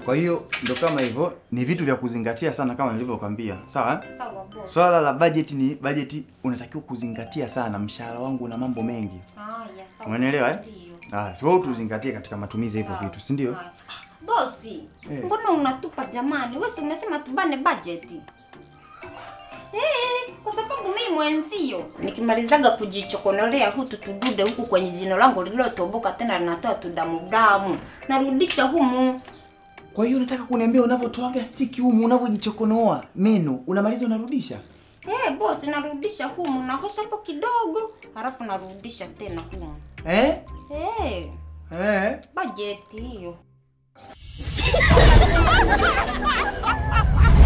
Kwa hiyo ndo kama hivyo, ni vitu vya kuzingatia sana kama nilivyokwambia. Sawa? eh? Sawa boss. Swala la budget ni budget unatakiwa kuzingatia sana. Mshahara wangu una mambo mengi. Haya, sawa. Umenielewa eh? Ndio. Ah, so tuzingatie katika matumizi ya hivyo Sawa. vitu, si ndio? Haya. Bosi, Eh. mbona unatupa jamani? Wewe si umesema tubane budget. Eh, kwa sababu mimi mwenzio nikimalizaga kujichokonolea hutu tudude huku kwenye jino langu lililotoboka tena linatoa tudamu damu, narudisha humu. Kwa hiyo unataka kuniambia unavyotoaga stiki humu unavyojichokonoa meno unamaliza unarudisha? Eh, bosi narudisha humu, nahosha hapo kidogo, halafu narudisha tena humu. Eh? Eh, Eh? bajeti hiyo.